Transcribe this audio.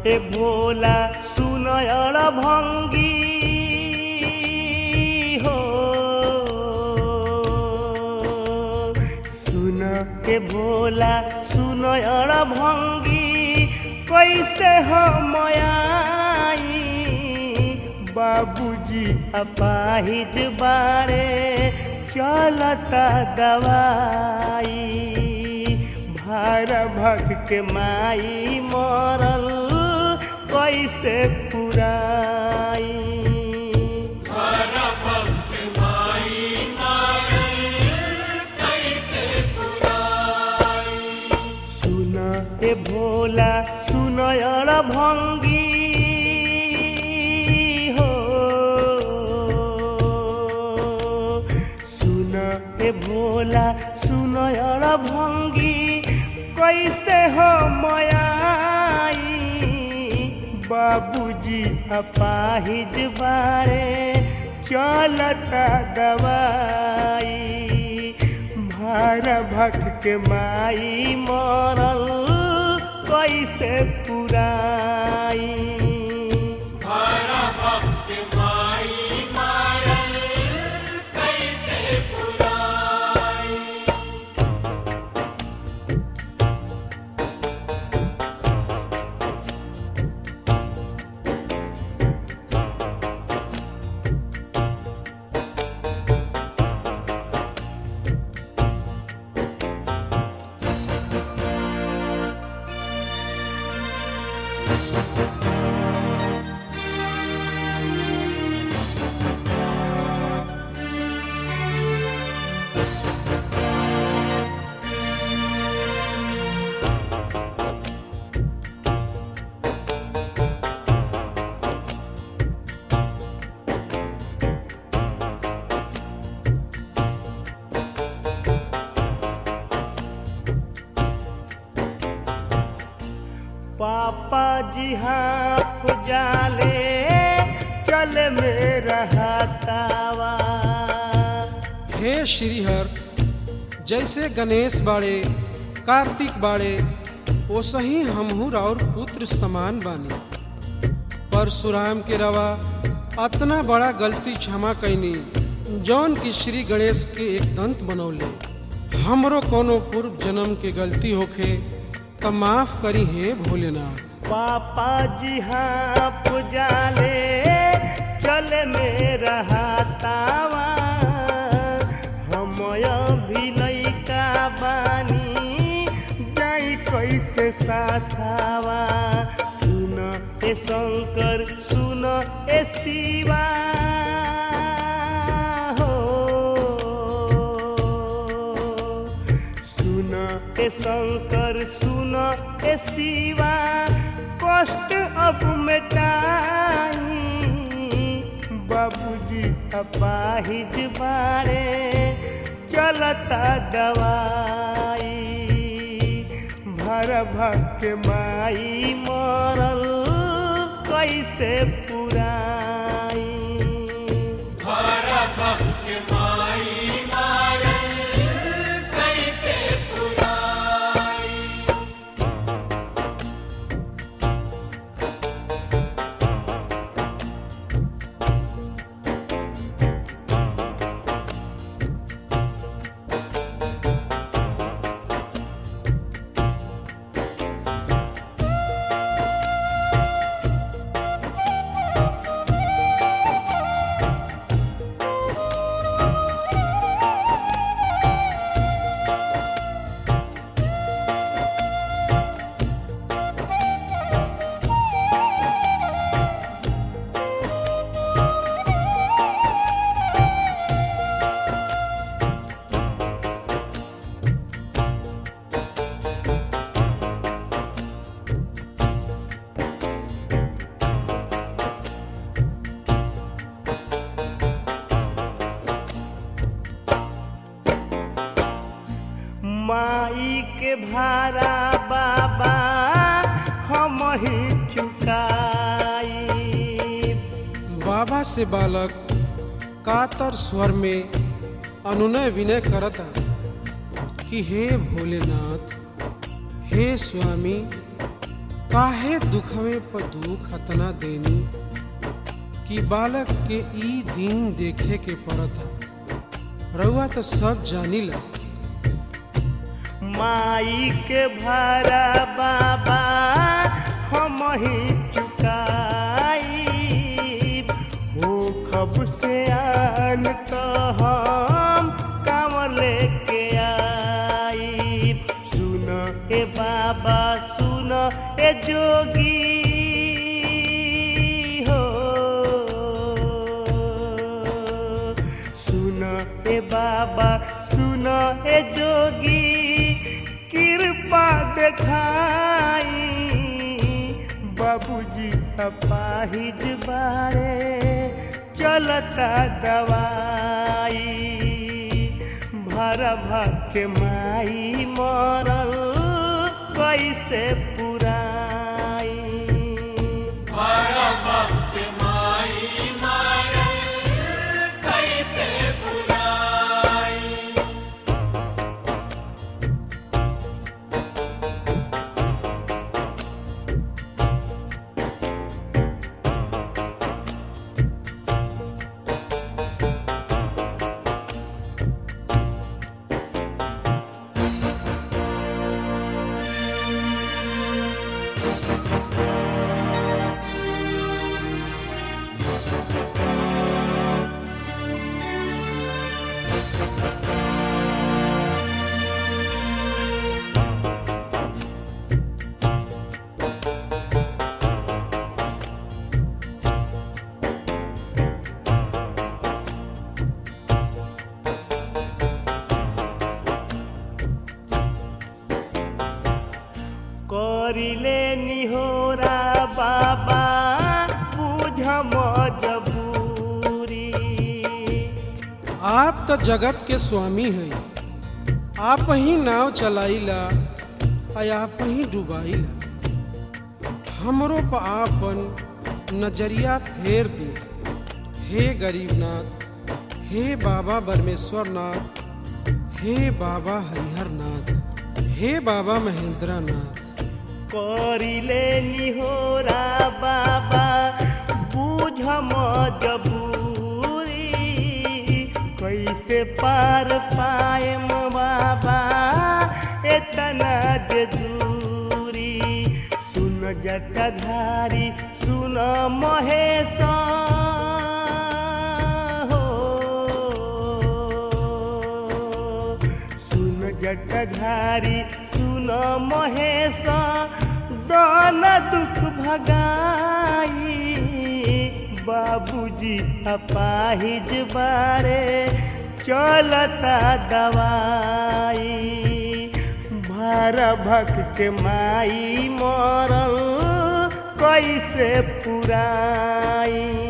ए भोला सुनयण भङ्गी हो सुन ए भोला सुनयण भङ्गी कैसे हम आई बाबूजी अपाहिज बारे चलता दवाई भार भग के माई मरल कैसे पुराई सुन ए भोला सुनयण भङ्गी हो सुन ए भोला सुनयण भङ्गी कैसे हो मयाई बाबूजी अपाहिज बारे चलता दवाई भार भट के माई मरल कैसे पुराई पापा जी हाँ जाले चल मेरा हाथावा हे श्रीहर जैसे गणेश बाड़े कार्तिक बाड़े ओसही हमहू और पुत्र समान बानी परशुराम के रवा अतना बड़ा गलती क्षमा कैनी जौन की श्री गणेश के एक दंत बनौले हमरो कोनो पूर्व जन्म के गलती होखे त माफ करी हे भोलेनाथ पापा जी हाँ पुजाले चल मेरा हाथावा हमय भी लैका बानी जाई कैसे साथावा सुन ए शंकर सुन ए शिवा हो सुन ए शंकर सुन ए शिवा कष्ट अब मिटाई बाबूजी अपाहिज बारे चलता दवाई भर भग के माई मरल कैसे पुराई माई के भारा बाबा हम ही चुकाई बाबा से बालक कातर स्वर में अनुनय विनय करता कि हे भोलेनाथ हे स्वामी काहे दुखवे पर दुख अतना देनी कि बालक के ई दिन देखे के पड़ता रउआ तो सब जानिला माई के भारा बाबा हम ही चुकाई हो खब से आन तो हम काम लेके आई सुन ए बाबा सुन ए जोगी हो सुन ए बाबा सुन ए जोगी कृपा देखाई बाबूजी अपाहिज बारे चलता दवाई भर के माई मरल कैसे पुराई करिले निहोरा बाबा बुझ मजबूरी आप तो जगत के स्वामी हैं आप ही नाव चलाइला आ आप ही डुबाइला हमरो पर आपन नजरिया फेर दी हे गरीबनाथ हे बाबा बरमेश्वर नाथ हे बाबा हरिहर नाथ हे बाबा महेंद्र नाथ करिले निहोरा बाबा बुझ मजबूरी कैसे पार पाएम बाबा एतना जे दूरी सुन जटाधारी सुन महेश हो सुन जटाधारी सुन महेश दान दुख भगाई बाबूजी अपाहिज बारे चलता दवाई भार भक्त माई मरल कैसे पुराई